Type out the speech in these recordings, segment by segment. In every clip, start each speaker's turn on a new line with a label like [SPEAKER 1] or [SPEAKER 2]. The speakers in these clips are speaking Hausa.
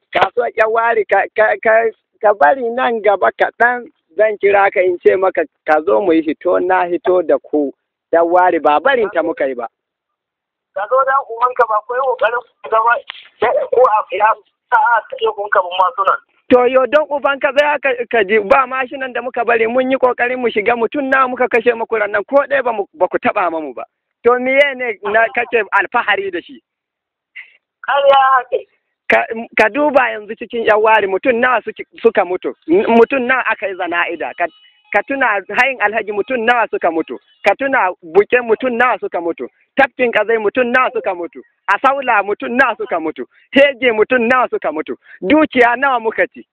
[SPEAKER 1] kasuwar yan wari ka bari nan gaba kaɗan zan kira ka in ce maka ka zo mu yi hito na hito da ku yan wari ba barin ta muka yi ba.
[SPEAKER 2] Ka zo dan uwanka ba ko yi ƙoƙarin ku gaba ko a ya sa'a ta iya kun kabin masu nan.
[SPEAKER 1] To yo don uban ka zai ka ji ba mashinan da muka bari mun yi kokarin mu shiga mutum na muka kashe muku nan ko ɗaya ba ku taɓa mamu ba. To miye ne na kake alfahari da shi?
[SPEAKER 2] Ƙarya hake.
[SPEAKER 1] Ka duba yanzu cikin yan wari mutum nawa suka mutu, mutum nawa aka yi zana'ida, ka tuna hayin alhaji mutum nawa suka mutu, ka tuna buke mutum nawa suka mutu, tafkin kazai mutum nawa suka mutu, a saula mutum nawa suka mutu, hege mutum nawa suka mutu, dukiya nawa muka ci.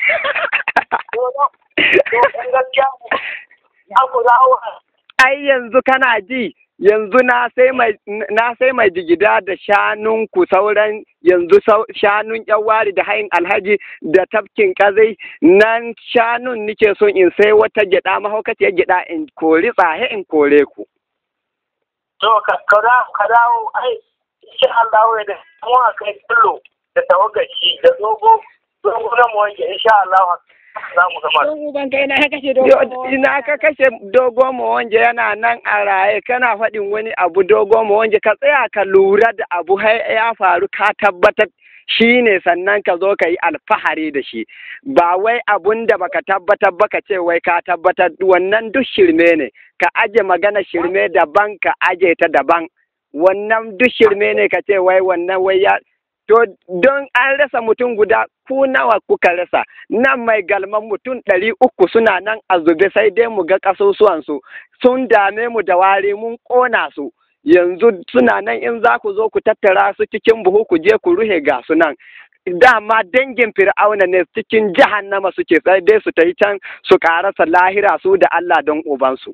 [SPEAKER 1] Ai yanzu kana ji yanzu na sai mai na sai mai jigida da shanun ku sauran yanzu shanun wari da hayin alhaji da tafkin kazai nan shanun nike son in sai wata gyada mahaukaciyar gyada in kori tsahe in kore ku.
[SPEAKER 2] To ka dawo ai insha Allah da kuma kai kullo da tawagaci da dogo dogo na mu wanke insha Allah za mu gama.
[SPEAKER 1] Ban kai na kashe dogo Ina ka kashe dogo mu wanje yana nan a raye kana faɗin wani abu dogo mu wanje ka tsaya ka lura da abu ya faru ka tabbatar shi ne sannan ka zo ka yi alfahari da shi ba wai abun da baka tabbatar baka ce wai ka tabbatar wannan duk shirme ne ka aje magana shirme daban ka aje ta daban wannan duk shirme ne ka ce wai wannan wai ya to don an rasa mutum guda ku nawa kuka rasa nan mai galman mutum ɗari uku suna nan a zube sai dai mu ga ƙasusuwansu sun dame mu da wari mun ƙona su yanzu suna nan in za ku zo ku tattara su cikin buhu ku je ku ruhe ga su nan dama dangin fir'auna ne cikin jahannama suke sai dai su tafi can su karasa lahira su da Allah don ubansu.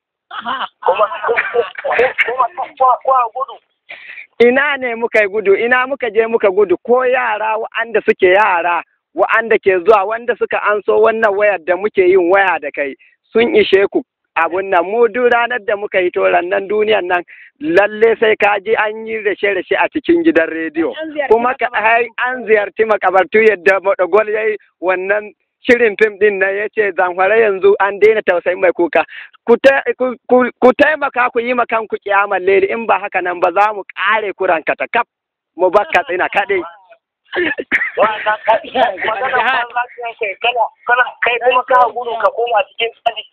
[SPEAKER 1] Ina ne muka yi gudu, ina muka je muka gudu ko yara wa'anda suke yara wa'anda ke zuwa wanda suka anso wannan wayar da muke yin waya da kai sun ishe ku abun nan mu duk ranar da muka yi toran nan duniyan nan lalle sai ka ji an yi rashe-rashe a cikin gidan rediyo kuma an ziyarci makabartu yadda madagol ya yi wannan shirin fim din nan ya ce zamfara yanzu an daina tausayin mai kuka ku taimaka ku yi makan ku kiyamar leli in ba haka nan ba za mu kare kuran katakaf mu baka tsina kaɗai.
[SPEAKER 2] kai kuma ka gudu ka koma cikin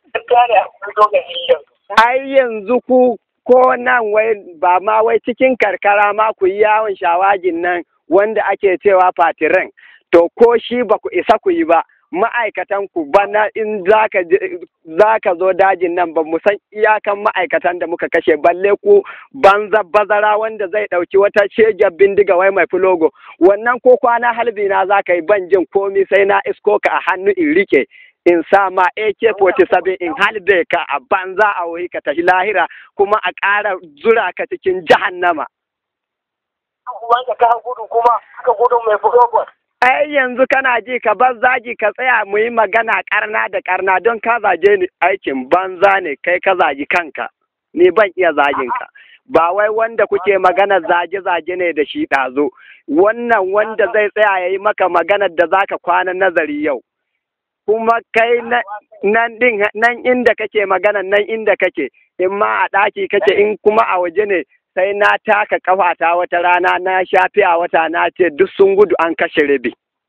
[SPEAKER 1] ai yanzu ku ko nan wai ba ma wai cikin karkara ma ku yi yawon shawagin nan wanda ake cewa fatiran to ko shi ba ku isa ku yi ba ma'aikatan ku bana in za ka zo dajin nan ba mu san iyakan ma'aikatan da muka kashe balle ku banza bazara wanda zai ɗauki wata shejar bindiga wai mai filogo wannan ko kwana halbi na za ka yi ban jin komi sai na isko ka a hannu in rike in sa ma AK-47 in halbe ka a banza a wuri ka tafi lahira kuma a ƙara zura ka cikin jahannama.
[SPEAKER 2] Wanda ka gudu kuma ka gudu mai furogon.
[SPEAKER 1] Ai yanzu kana ji ka bar zagi ka tsaya mu yi magana karna da karna don ka zage ni aikin banza ne kai ka zagi kanka ni ban iya zagin ka. Ba wai wanda kuke magana zage-zage ne da shi ɗazo, wannan wanda zai tsaya ya yi maka maganar da zaka kwana nazari yau. kuma kai nan din nan inda kake magana nan inda kake in ma a ɗaki kake in kuma a waje ne sai na taka kafata wata rana na shafi a wata na ce duk sun gudu an kashe rabi.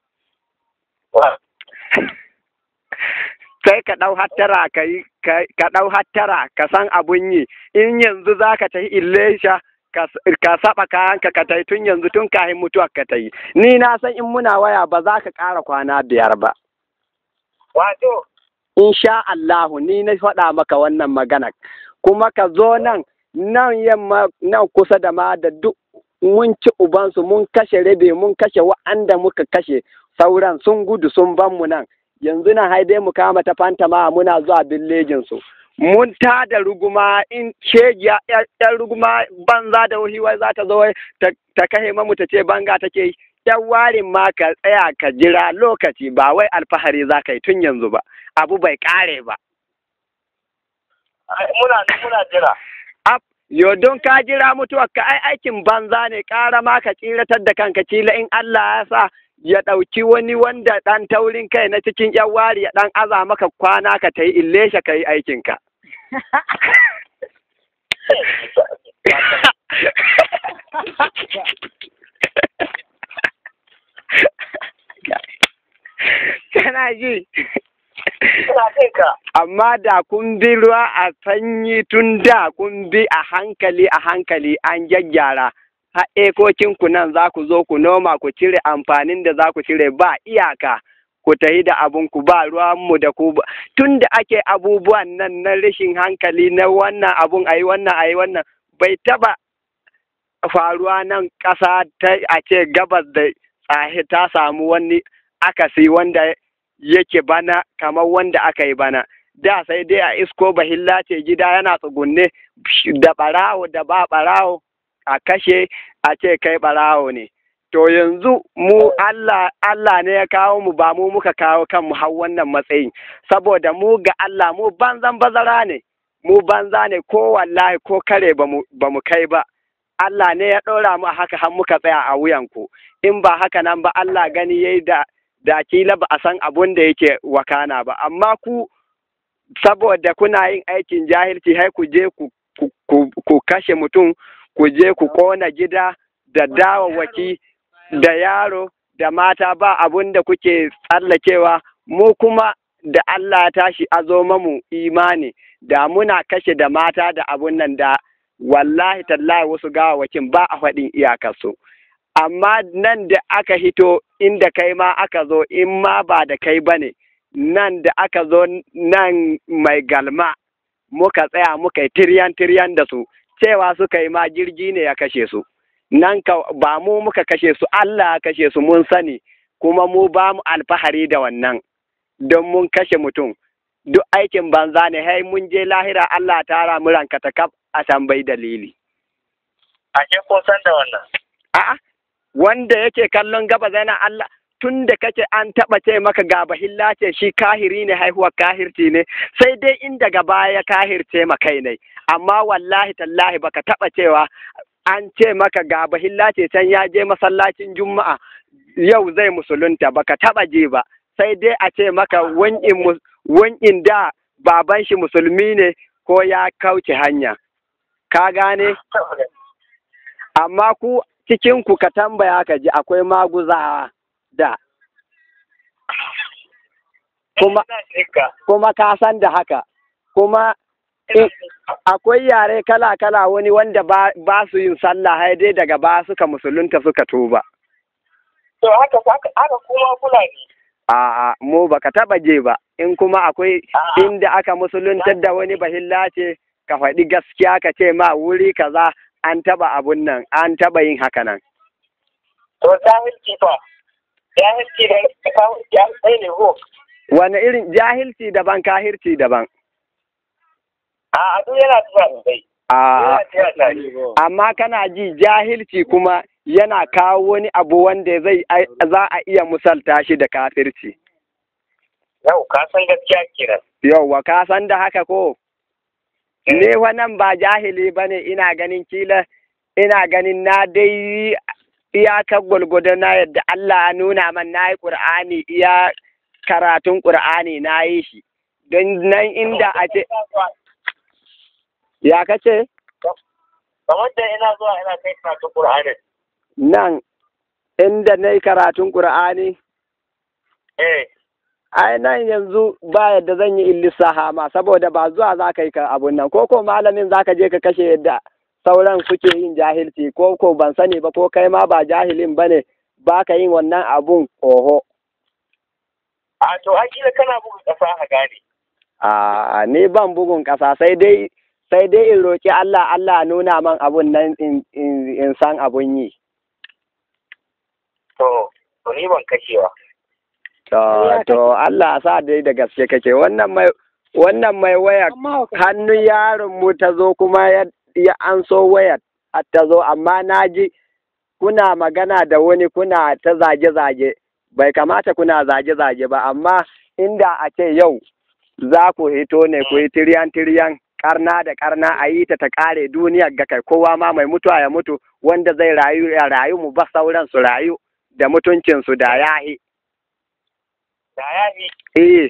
[SPEAKER 1] Sai ka ɗau hattara ka yi ka ɗau hattara ka san abun yi in yanzu za ka tafi illesha ka saba kayanka ka tai tun yanzu tun kahin mutuwa ka ta yi ni na san in muna waya ba za ka ƙara kwana biyar ba.
[SPEAKER 2] Wato.
[SPEAKER 1] Insha Allahu ni na faɗa maka wannan magana kuma ka zo nan nan yamma nan kusa da ma da duk mun ci ubansu mun kashe rabe mun kashe wa'anda muka kashe sauran sun gudu sun ban mu nan yanzu nan haidai mu kama ta fanta ma muna zuwa billejin su mun ta da ruguma in shegiya yan ruguma banza da wahiwa za ta zo ta kashe mamu ta ce banga take yi yan warin ma ka tsaya ka jira lokaci ba wai alfahari za ka yi tun yanzu ba abu bai kare ba.
[SPEAKER 2] Muna muna jira.
[SPEAKER 1] Yo don ka jira mutuwar ka ai aikin banza ne ƙara ma ka tsiratar da kanka kila in Allah ya sa ya ɗauki wani wanda ɗan taurin kai na cikin yan wari ya ɗan aza maka kwana ka ta yi illesha ka yi aikinka. Kana ji?
[SPEAKER 2] Ina jin ka.
[SPEAKER 1] Amma da kun bi ruwa a sanyi tun da kun bi a hankali a hankali an gyaggyara. Har ekokinku nan za ku zo ku noma ku cire amfanin da za ku cire ba iyaka. Ku tahi da abun ku ba ruwanmu da ku ba. Tun da ake abubuwan nan na rashin hankali na wannan abun ayi wannan ayi wannan bai taba faruwa nan ƙasa ta a ce gabas da tsahe ta samu wani akasi wanda yake bana kamar wanda aka yi bana da sai dai a isko bahilla ce gida yana tsugunne da ɓarawo da ba ɓarawo a kashe a ce kai ɓarawo ne to yanzu mu Allah Allah ne ya kawo mu ba mu muka kawo kanmu har wannan matsayin saboda mu ga Allah mu banzan bazara ne mu banza ne ko wallahi ko kare ba mu kai ba Allah ne ya ɗora mu a haka har muka tsaya a wuyanku in ba haka nan ba Allah gani yayi da da kila ba a san abun da yake wakana ba amma ku saboda kuna yin aikin jahilci hai ku je ku, ku, ku kashe mutum ku je ku kona gida da dawawaki da yaro da mata ba abun da kuke tsallakewa mu kuma da Allah ya tashi a zo mamu imani da muna kashe da mata da abun nan da wallahi tallahi wasu gawawakin ba a faɗin iyakarsu. amma nan da aka hito inda kai ma aka zo in ma ba da kai ba ne nan da aka zo nan mai galma muka tsaya muka yi tiryan tiryan da su cewa suka yi ma jirgi ne ya kashe su nan ka ba mu muka kashe su Allah ya kashe su mun sani kuma mu ba mu alfahari da wannan don mun kashe mutum duk aikin banza ne hai mun je lahira Allah tara mu ranka ta kaf a tambayi dalili
[SPEAKER 2] Ake kun san da wannan.
[SPEAKER 1] a'a wanda yake kallon gaba yana Allah tun da kake an taɓa ce maka ga bahilla ce shi kahiri ne haihuwar kahirci ne sai dai in daga baya kahirce ma kai ne amma wallahi tallahi baka taɓa cewa an ce maka ga bahilla ce can ya je masallacin juma'a yau zai musulunta baka taɓa je ba sai dai a ce maka wan'in da baban shi musulmi ne ko ya kauce hanya ka gane amma ku cikin ku ka tambaya ka ji akwai maguzawa da kuma kuma ka san da haka kuma akwai yare kala-kala wani wanda ba, ba su yin sallah hai dai daga ba suka musulunta suka tuba
[SPEAKER 2] To haka haka kuma Fulani.
[SPEAKER 1] A'a mu baka taba je ba in kuma akwai inda aka musuluntar da wani bahilla ce ka faɗi gaskiya ka ce ma wuri kaza an taba abun nan an taba yin haka nan.
[SPEAKER 2] To jahilci fa. Jahilci da kahirci an tsaye ne ko.
[SPEAKER 1] Wani irin jahilci daban kahirci daban.
[SPEAKER 2] A duk yana zuwa sosai.
[SPEAKER 1] A
[SPEAKER 2] Yana zuwa tare.
[SPEAKER 1] amma kana ji jahilci kuma yana kawo wani abu wanda zai za a iya musalta shi da kafirci.
[SPEAKER 2] Yau ka san gaskiya kenan.
[SPEAKER 1] Yauwa ka san da haka ko? Ne wannan ba jahili ba ne ina ganin kila ina ganin na dai iyakar gwalgwado na yadda Allah ya nuna man na yi ƙur'ani iya karatun ƙur'ani na yi shi. Don nan inda a ce, ya kace?
[SPEAKER 2] Kamar da ina zuwa ina kai karatun Qur'anin.
[SPEAKER 1] Nan inda na yi karatun ƙur'ani,
[SPEAKER 2] Eh.
[SPEAKER 1] ai nan yanzu ba yadda zan yi illissaha ma saboda ba zuwa za ka yi ka abun nan ko ko malamin za ka je ka kashe yadda sauran suke yin jahilci ko ko ban sani ba ko kai ma ba jahilin ba ne ba ka yin wannan abun oho
[SPEAKER 2] A to akila kana buga ƙasa a gane.
[SPEAKER 1] a ni ban bugun ƙasa sai dai sai dai in roƙi Allah Allah nuna man abun nan in, in, in san abun yi
[SPEAKER 2] To, to ni ban kashewa.
[SPEAKER 1] to to Allah sa dai da gaske kake wannan mai wannan mai waya hannun yaron mu ta zo kuma ya, ya an so wayar har ta zo amma na ji kuna magana da wani kuna ta zage-zage bai kamata kuna zage-zage ba amma inda a ce yau za ku hito ne ku yi tiryan-tiryan karna da karna a yi ta ta kare duniyar ga kai kowa ma mai mutuwa ya mutu wanda zai rayu ya rayu mu ba sauran su rayu da mutuncinsu da yahi.
[SPEAKER 2] Da ya fi.
[SPEAKER 1] Eh,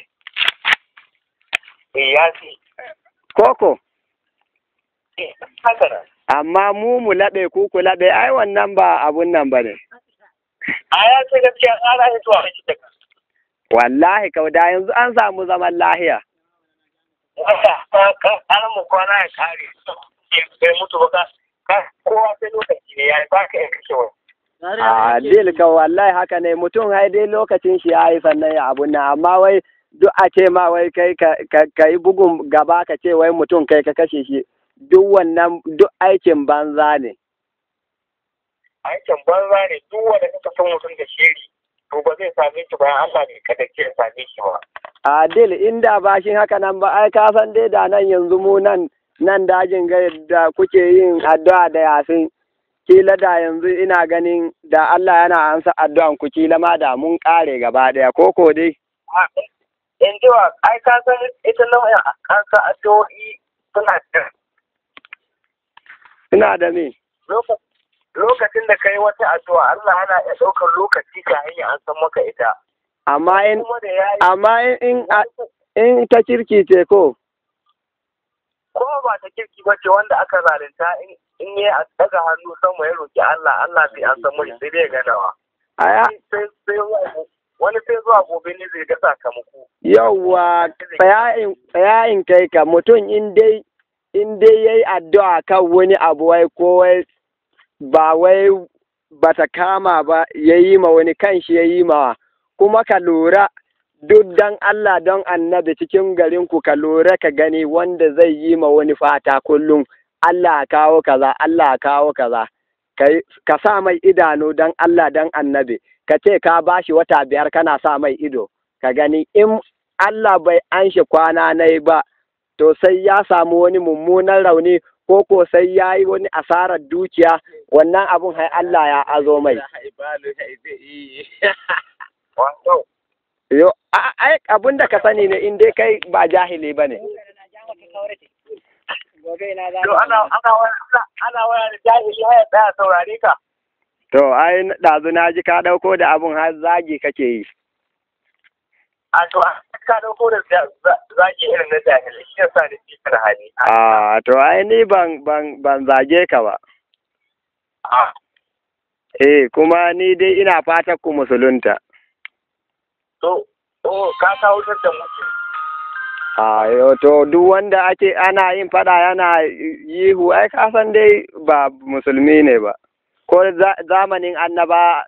[SPEAKER 2] Eh ya fi.
[SPEAKER 1] koko,
[SPEAKER 2] Eh haka nan.
[SPEAKER 1] amma mu mu laɓe ku ku laɓe ai wannan ba abun nan ba ne.
[SPEAKER 2] A ya ce gaskiya tsara ya zuwa shi daga.
[SPEAKER 1] Wallahi kau da yanzu an samu zaman lahiya.
[SPEAKER 2] Wanda an mu kwana ya kare. Bai mutu ba ka. ka- Kowa sai lokaci ne ya yi ba ka iya kashe wani.
[SPEAKER 1] A dil ka wallahi haka ne mutum hai dai lokacin shi ya yi sannan ya abun nan amma wai duk a ce ma wai kai ka ka- ka yi bugun gaba ka ce wai mutum kai ka kashe shi duk wannan duk aikin banza ne.
[SPEAKER 2] Aikin banza ne duk wanda kaka san mutum da shiri. To ba zai same shi bayan Allah ne kada ke same shi ba.
[SPEAKER 1] A dil inda bashin haka nan ba ai ka san dai da nan yanzu mu nan nan dajin ga da kuke yin addu'a da yasin kila da yanzu ina ganin da Allah yana ansa addu'an ku kila ma da mun kare gaba daya koko dai
[SPEAKER 2] In ji wa ai ka san ita nau'in an sa addu'o'i suna da
[SPEAKER 1] ina da me
[SPEAKER 2] loka- lokacin da kai wata addu'a Allah yana iya ɗaukar lokaci ka hanya an san maka ita.
[SPEAKER 1] amma in
[SPEAKER 2] Kuma da ya yi
[SPEAKER 1] amma in in, in ta kirki ce ko
[SPEAKER 2] ko ba ta kirki ba ce wanda aka zalunta in in yi a daga hannu sama ya roki Allah Allah sai an san mai sai dai ya ganawa.
[SPEAKER 1] aya
[SPEAKER 2] Sai sai zuwa- wani sai zuwa gobe ne zai ga sakamako.
[SPEAKER 1] yawwa tsayayin tsayayin kai ka mutum in dai in dai yayi addu'a kan wani abu wai ko wai ba wai bata kama ba yayi ma wani kanshi yayi ma kuma ka lura duk dan Allah don annabi cikin garin ku ka lura ka gani wanda zai yi ma wani fata kullum Allah ya kawo kaza Allah ya kawo kaza Kai- ka sa mai idanu don Allah don annabi ka ce ka bashi wata biyar kana sa mai ido ka gani in Allah bai anshe kwana na ba to sai ya samu wani mummunan rauni ko ko sai ya yi wani asarar dukiya wannan abun hai Allah ya azo mai
[SPEAKER 2] Wato
[SPEAKER 1] yo a- ai abun da ka sani ne in dai kai ba jahili ba ne
[SPEAKER 2] to ana ana waya ana- ana waya da jahili haya tsaya saurare ka.
[SPEAKER 1] to ai ɗazu na ji ka ɗauko da abun har zagi kake yi
[SPEAKER 2] A to a ka dauko da za- za- zaki irin na jahili shi yasa da shi da hali.
[SPEAKER 1] a to ai ni ban ban ban zage ka ba
[SPEAKER 2] A
[SPEAKER 1] eh kuma ni dai ina fatan ku musulunta
[SPEAKER 2] to to ka kawo da mutu.
[SPEAKER 1] a yo to duk wanda ake ana yin fada yana yihu ai ka san dai ba musulmi ne ba ko za- zamanin annaba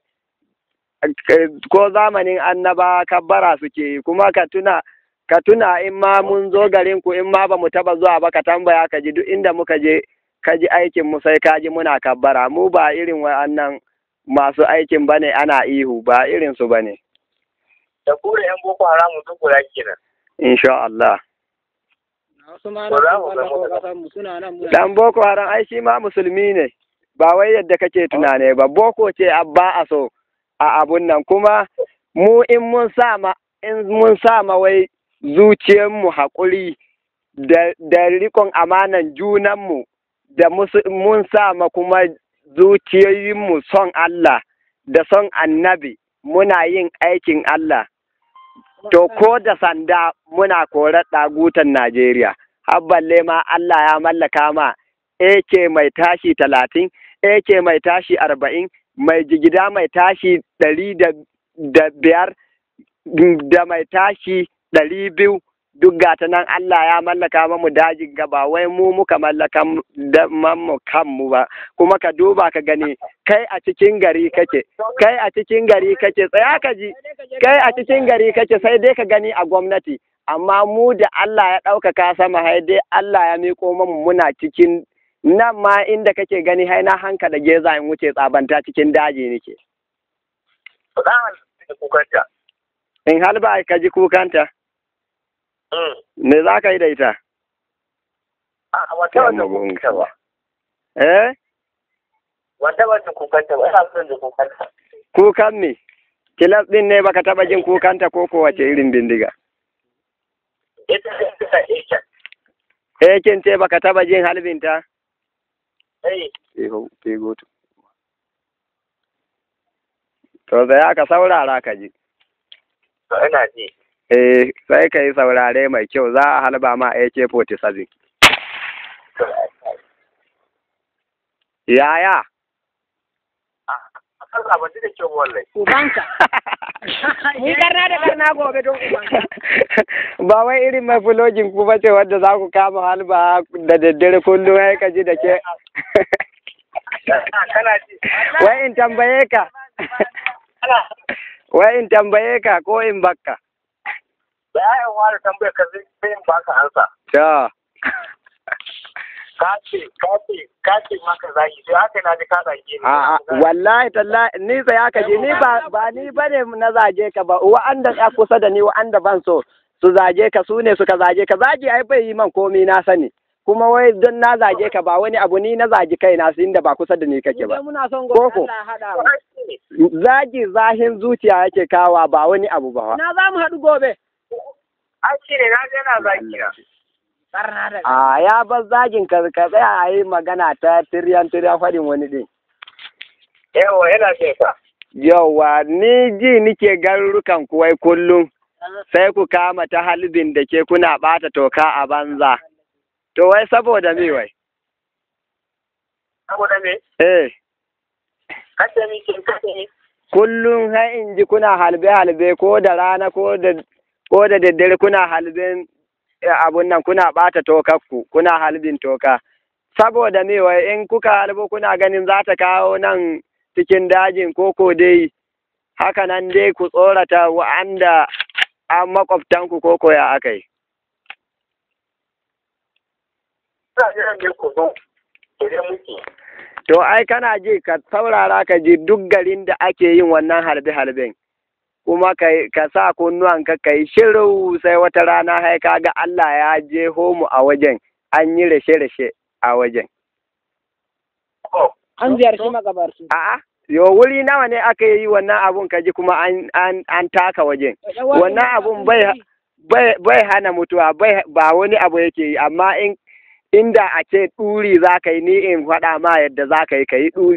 [SPEAKER 1] ko zamanin annaba kabbara suke yi kuma ka tuna ka tuna in ma mun zo garin ku in ma ba mu taba zuwa ba ka tambaya ka ji duk inda muka je ka ji aikin mu sai ka ji muna kabbara mu ba irin wa'annan masu aikin bane ana ihu ba irin su bane
[SPEAKER 2] Da kure yan boko haramun duk guda kenan.
[SPEAKER 1] insha Allah
[SPEAKER 3] wasu ma
[SPEAKER 2] Ba za mu
[SPEAKER 3] nan
[SPEAKER 2] ga mu
[SPEAKER 3] kasan mu suna nan muna
[SPEAKER 1] Dan Boko Haram ai shi ma musulmi ne, ba wai yadda kake tunane ba, Boko ce abba a so a abun nan kuma mu in mun sa ma in mun sa ma wai zuciyarmu haƙuri da, da rikon amanan junanmu da musu, mun sa ma kuma zuciyoyinmu son Allah da son annabi muna yin aikin Allah. To ko da sanda muna korar ɗagutan Najeriya, har balle ma Allah ya mallaka ma AK mai tashi talatin, AK mai tashi arba'in, mai jigida mai tashi ɗari da da biyar, da mai tashi ɗari biyu, duk gata nan Allah ya mallaka mamu dajin gaba, wai mu muka mallaka mu kanmu ba, kuma ka duba ka gani, kai a cikin gari kake, kai a cikin gari kake, tsaya ka ji. kai a cikin gari kake sai dai ka gani a gwamnati amma mu da Allah ya ɗaukaka sama hai dai Allah ya miƙo mamu muna cikin nan ma inda kake gani hai na hanka da geza in wuce tsabanta cikin daji nake
[SPEAKER 2] To dan halin da kukanta.
[SPEAKER 1] in hal ba ka ji kukanta
[SPEAKER 2] Mm.
[SPEAKER 1] me za ka yi da ita
[SPEAKER 2] A wata wata kukanta ba.
[SPEAKER 1] eh
[SPEAKER 2] Wata wata kukanta ba. Ina son da kukanta.
[SPEAKER 1] kukan me kilas din ne baka taba jin kukanta ko kowace irin bindiga
[SPEAKER 2] Ita ce ta Asia.
[SPEAKER 1] eh kin ce baka taba jin halbinta
[SPEAKER 2] Eh,
[SPEAKER 1] eh ho ke goto To sai ka saurara ka ji.
[SPEAKER 2] To ina ji.
[SPEAKER 1] Eh sai ka yi saurare mai kyau za a halba ma AK-47. Yaya?
[SPEAKER 2] Allah ba ji da kyau wallahi.
[SPEAKER 3] Ubanka. Mun karna da karna gobe don ubanka.
[SPEAKER 1] Ba wai irin mai fulogin ku ba ce wadda za ku kama halba da daddare kullum ya ka ji da ke.
[SPEAKER 2] Kana ji.
[SPEAKER 1] Wai in tambaye ka.
[SPEAKER 2] Kana
[SPEAKER 1] Wai in tambaye ka ko in bakka.
[SPEAKER 2] da yayin wani tambayar ka zai zai in baka ansa.
[SPEAKER 1] To.
[SPEAKER 2] Ka ce ka ce ka ce maka zagi sai haka na ji ka zage ni.
[SPEAKER 1] A'a wallahi tallahi ni sai aka ji ni ba ba ni bane na zage ka ba wa'anda ya kusa da ni wa'anda ban so su zage ka su ne suka zage ka zagi ai bai yi man komi na sani kuma wai don na zage ka ba wani abu ni na zagi kai na inda ba kusa da ni kake ba
[SPEAKER 3] Mu muna son gobe
[SPEAKER 1] Koko.
[SPEAKER 3] Allah ya haɗa mu.
[SPEAKER 1] zagi zahin zuciya yake kawa ba wani abu ba
[SPEAKER 3] Na za mu haɗu gobe.
[SPEAKER 2] Ai shi ne na je na zagi na.
[SPEAKER 3] Karna da
[SPEAKER 1] a ya bar zagin ka ka tsaya a yi magana ta tiryan tiryan faɗin wani din
[SPEAKER 2] Yawa yana ce ka.
[SPEAKER 1] yauwa ni ji nike garurukan kuwai kullum sai ku kama ta halibin da ke kuna ɓata toka a banza. To wai saboda me wai?
[SPEAKER 2] Saboda me?
[SPEAKER 1] Eh,
[SPEAKER 2] Kace mi kin kace mi.
[SPEAKER 1] kullum har in ji kuna halbe-halbe ko da rana ko da ko da daddare kuna halbin eh, abun nan kuna ɓata tokakku, kuna halbin toka. Saboda me wai in kuka halbo kuna ganin za ta kawo nan cikin dajin koko dai haka nan dai ku tsorata wa'anda an makwabtanku koko ya aka yi.
[SPEAKER 2] Ina jiran ne ku zo. Idan muke.
[SPEAKER 1] To ai kana ji ka saurara ka ji duk garin da ake yin wannan harbe-harben. Kuma ka, ka sa kunnuwanka ka yi shiru sai wata rana hai ka ga Allah ya je mu a wajen an yi rashe-rashe a wajen.
[SPEAKER 2] Oh.
[SPEAKER 3] An ziyarci magabarsu.
[SPEAKER 1] A'a, yo wuri nawa ne aka yi wannan abun ka ji kuma an, an, an taka wajen. Wannan abun bai bai, bai hana mutuwa bai, ba wani abu yake yi amma in inda a ce ɗuri za ka yi ni in faɗa ma yadda za ka yi ka yi ɗuri